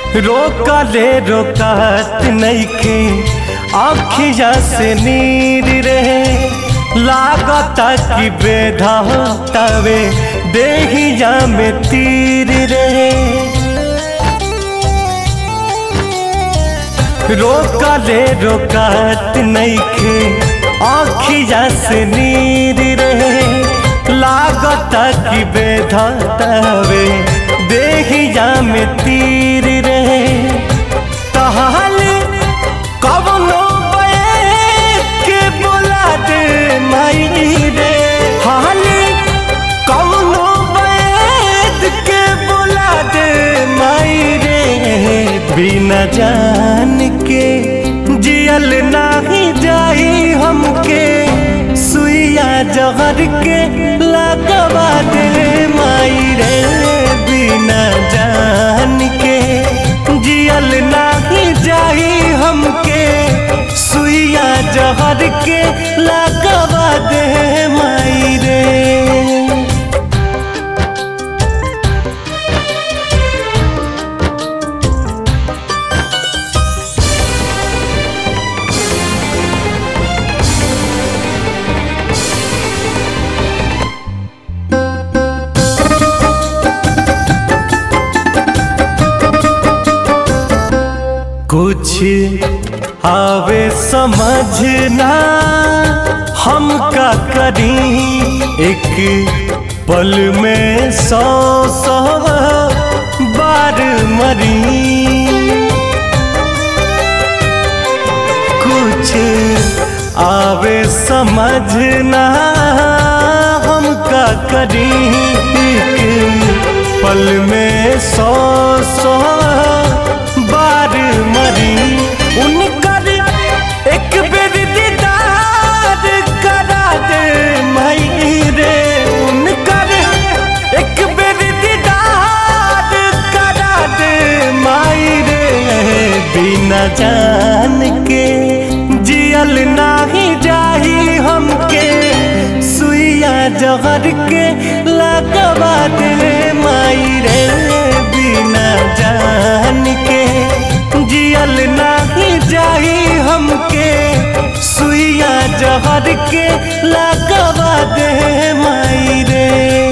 रोकले रोकत नइखे आखिया से नीर रहे लागता कि बेधावे देहिया में तीर रहे रोकले रोकत नइखे आखिया से नीर रहे लागता कि बेधावे देहिया में तीर रहे तहाल कवनो के बोला दे माई रे हाल कवनो बैद के बोला दे माई रे बिना जान के जियल नाही जाई हमके सुइया जहर के लगवा दे माई रे बिना जान के जियल नाही जाई हमके सुइया जहर के लगवा दे माई रे कुछ आवे समझना हम का करी एक पल में सौ सौ बार मरी कुछ आवे समझना हम का करी एक पल में सौ सौ बार मरी उनकर एक बेर दीदार करा दे मई रे उनकर एक बेर दीदार करा दे माई रे बिना जान के जियल नाही जाही हमके सुइया जहर के लगवा दे माई रे बिना जान के जियल नाही जाही हमके सुइया जहर के लगवा दे माई रे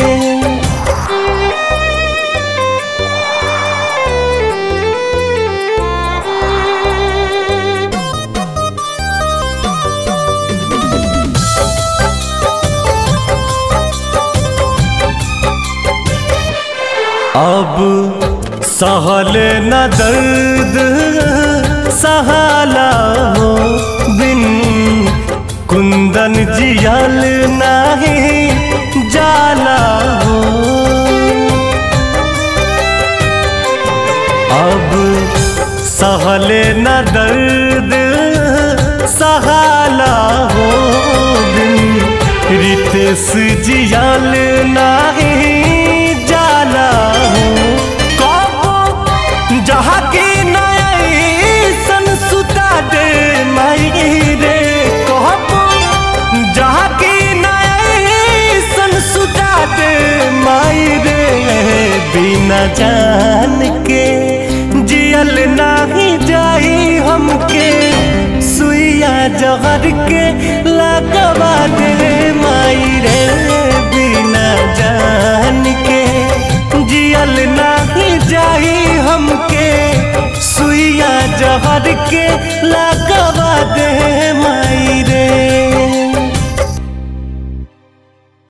अब सहल न दर्द सहाला हो बिन कुंदन जियल नाही जाला हो अब सहल न दर्द सहाला हो बिन रितेश जियल नाही जाला हो कबो जहाँ की नयसन सुता दे माई रे कहबो जहाँ की नयसन सुता दे माई रे बिना जान के जियल नाही जाई हमके सुइया जहर के लगवा दे माई रे बिना जान के जियल नाही जाई हमके सुइया जहर के लगवा दे